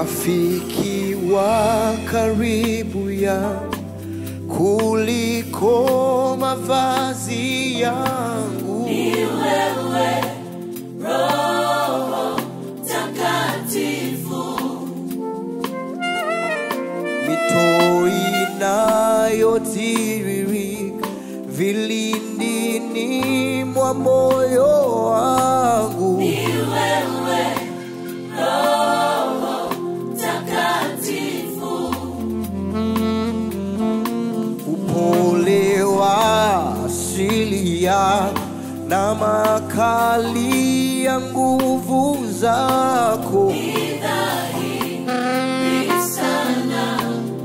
rafiki wa karibu ya kuliko mavazi yangu Ni wewe Roho Takatifu, mito inayotiririka vilindini mwa moyo wangu ni wewe Roho Takatifu, upole wa asili ya na makali ya nguvu zako ni dhahiri sana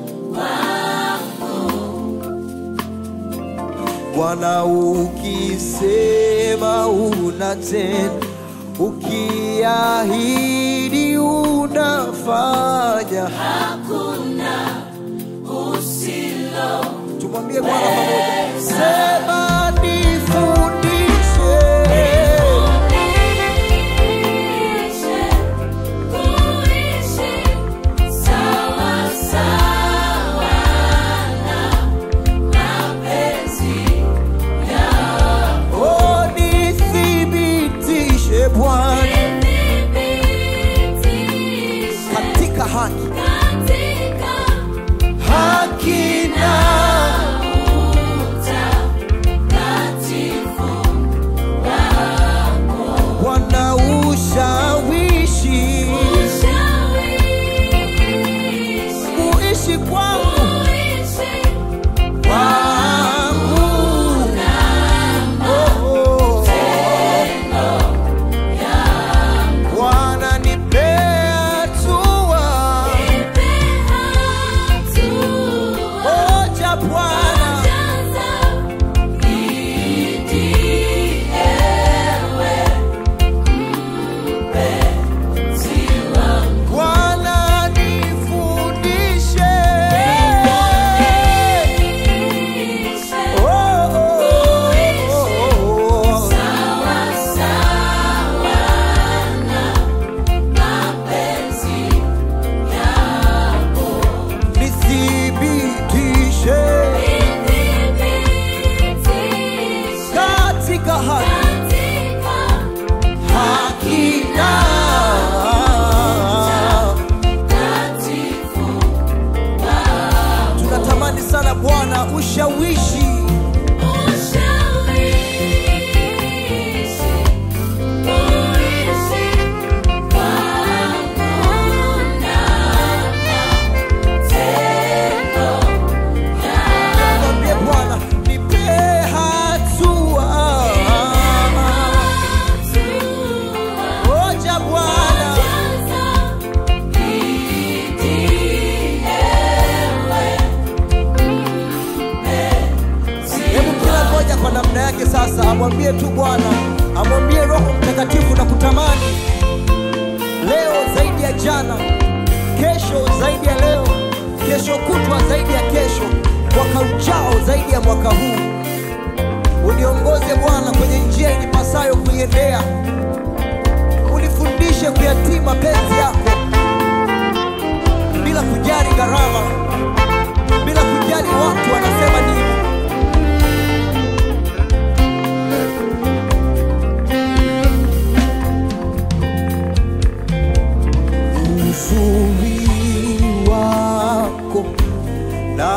Bwana, ukisema unatenda, ukiahidi unafanya. hakuna usilo Tumwambie Bwana pamoja, sema nifundishe Nifundishe kuishi sawa sawa na mapenzi yako. oh, nithibitishe Bwana Nithibitishe katika haki katika haki na utakatifu wako. Bwana ushawishi Ushawishi kuishi kwangu kuishi kwangu oh, oh. Bwana nipe hatua moja Bwana Bwana nifundishe oh, oh, oh, oh. nithibitishe katika haki haki na tunatamani sana Bwana ushawishi mwambie Bwana nipe hatua moja Bwana Hebu kila mmoja kwa namna yake sasa amwambie tu Bwana, amwambie Roho Mtakatifu na kutamani leo zaidi ya jana, kesho zaidi ya leo, kesho kutwa zaidi ya kesho, mwaka ujao zaidi ya mwaka huu. Uniongoze Bwana kwenye njia inipasayo kuiendea, unifundishe kuyatii mapenzi yako bila kujali gharama, bila kujali watu wanasema nini. uzuri wako na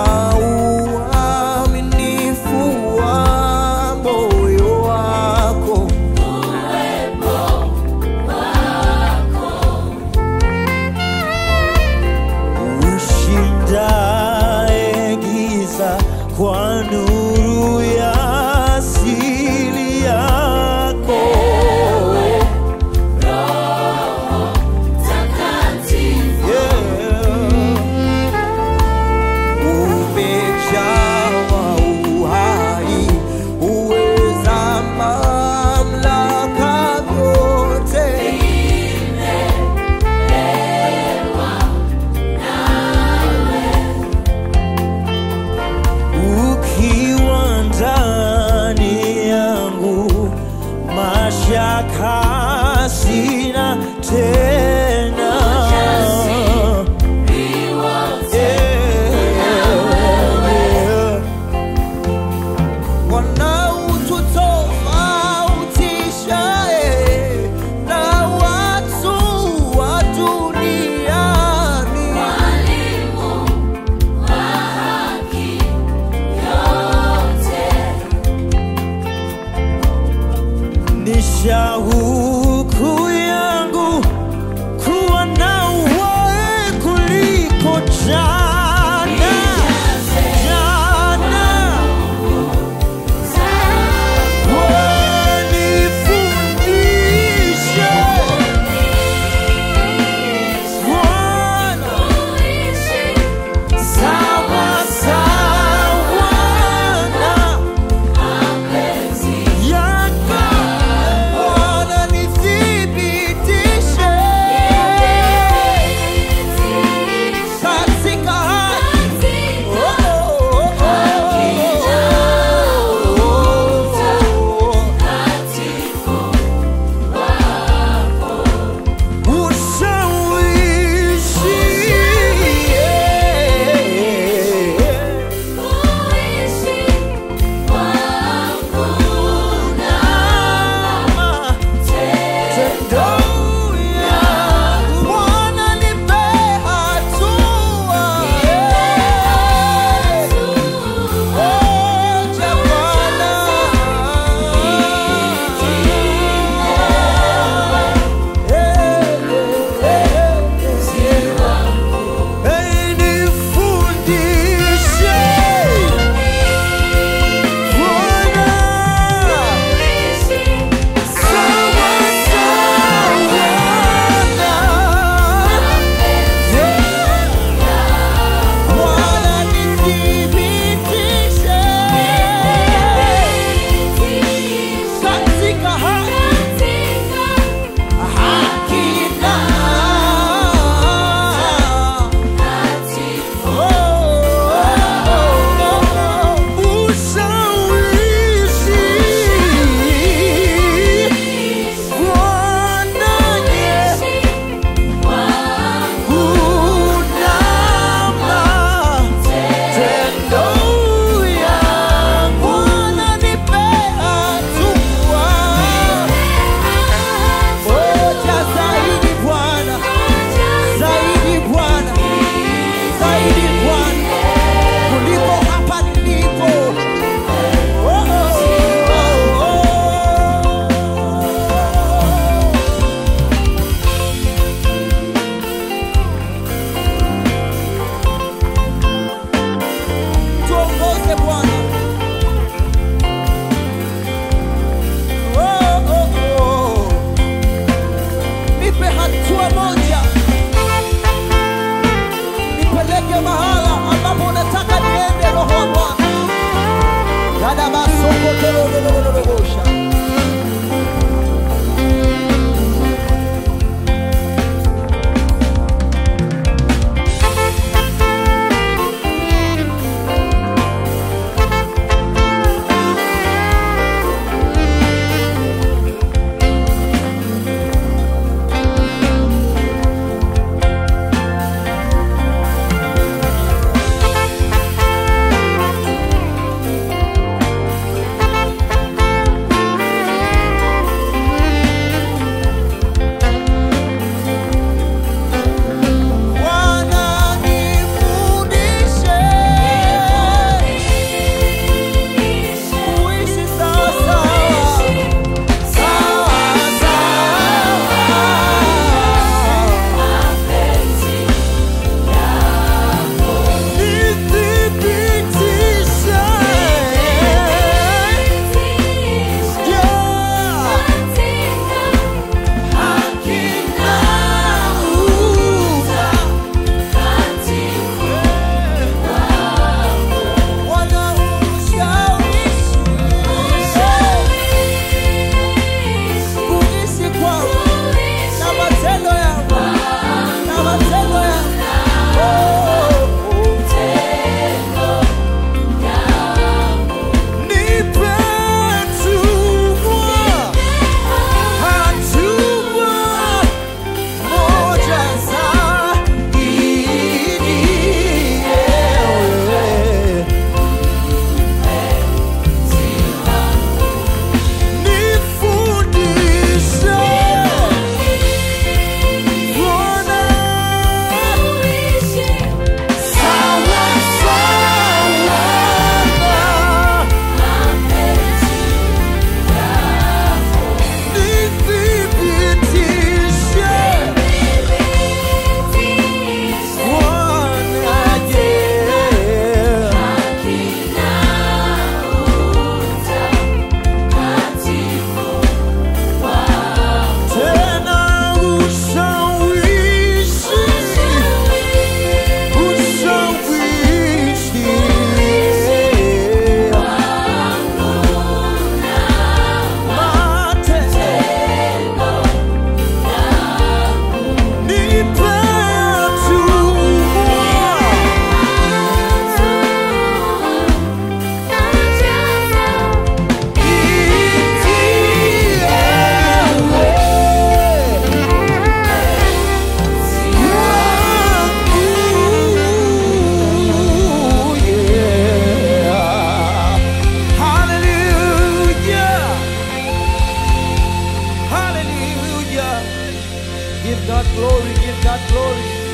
uaminifu wa moyo wako jana jana wanifundishe Bwana sawa sawa na yako Bwana nithibitishe katika Give God glory, give God glory.